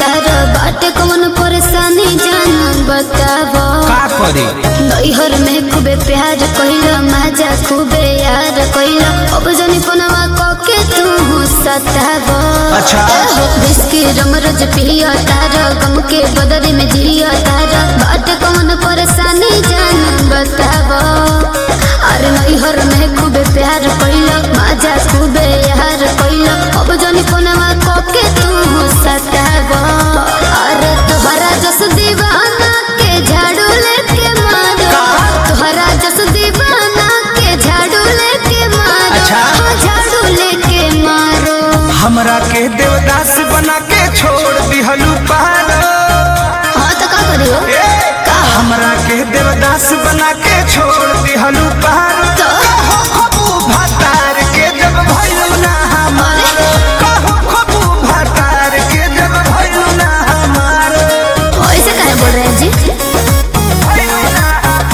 तार बाटे कौन परेशानी जान बताबो का करी नैहर में खूबे प्यार कइला मजा खूबे यार कइला अब जनी फोनवा कके तू सताबो अच्छा। बिस्की रमरज पिया तार गम के बदरी में जिया तार बाटे कौन परेशानी जान बताबो अरे नैहर में खूबे प्यार कइला मजा खूबे यार कइला अब जनी फोनवा कके तू सताबो अरे तोहरा जस दीवाना के झाड़ू लेके मारो तोहरा जस दीवाना के झाड़ू लेके मारो अच्छा। हाँ, झाड़ू लेके मारो हमरा के देवदास बना के छोड़ दिहलू पारो हाँ तो का करियो ए, हमरा के देवदास बना के छोड़ दिहलू पारो तो खबू भातार के जब भइलू ना हमारो कहू खबू भातार के जब भइलू ना हमारो ऐसे काहे बोल रहे हैं जी भइलू ना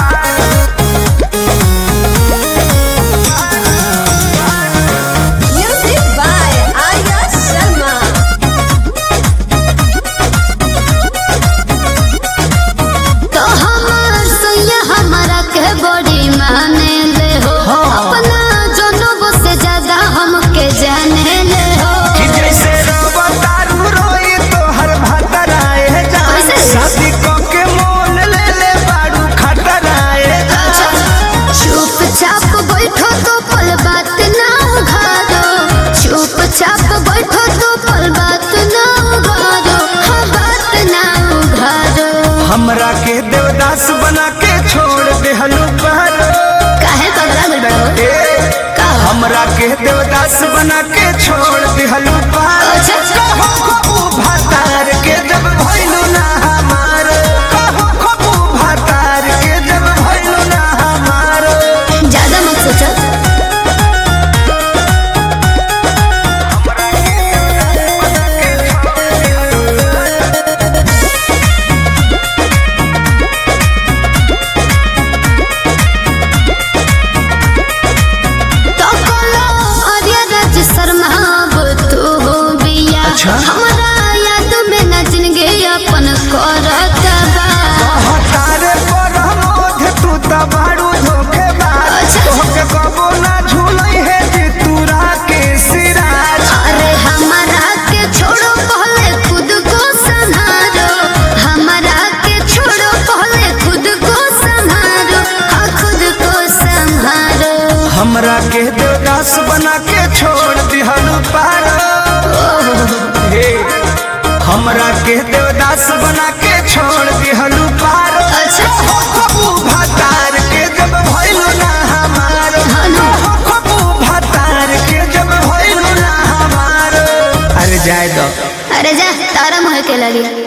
Music by Arya Sharma. तो हमार सैया हमारा के बड़ी माने ले हो अपना जनों से ज्यादा हमके जाने ले हो कि जैसे रवतारू रोई तोहर भातराए जान कैसे? शादी क के मोल ले ले बाड़ू खतराए जान चुपचाप बैठो तो पल बात ना उघारो चुपचाप बैठो तो पल बात ना उघारो हाँ बात ना उघारो हमरा के देवदास बना के छोड़ देहलू पारो काहे पगला गइल बड़ो ए, का हमरा के देवदास बना के छोड़ देहलू पारो अच्छा। कहू खबू भातार के जब भइलू ना हमारो कहू खबू भातार के जब भइलू ना हमारो ज्यादा मत सोचो तो बोलो आर्या राज शर्मा अब तू हो बिया अच्छा। हमारा याद में न जिंदगी अपन करत बा तारे पर मोध तू त बाड़ू धोखेबाज अच्छा। तोहके कबो ना झूलई है जे तूरा के सिराज अरे हमारा के छोड़ो पहले खुद को संभालो हमारा के छोड़ो पहले खुद को संभालो हाँ खुद को संभालो हमरा के देवदास बना के छोड़ दिहलू पारो हे हमरा के देवदास बना के छोड़ दिहलू पारो अच्छा। हो खबू भातार के जब भइलू ना हमारो हाँ ना। हो खबू भातार के जब भइलू ना हमारो अरे जाए दो अरे जा तारा मोह के लगी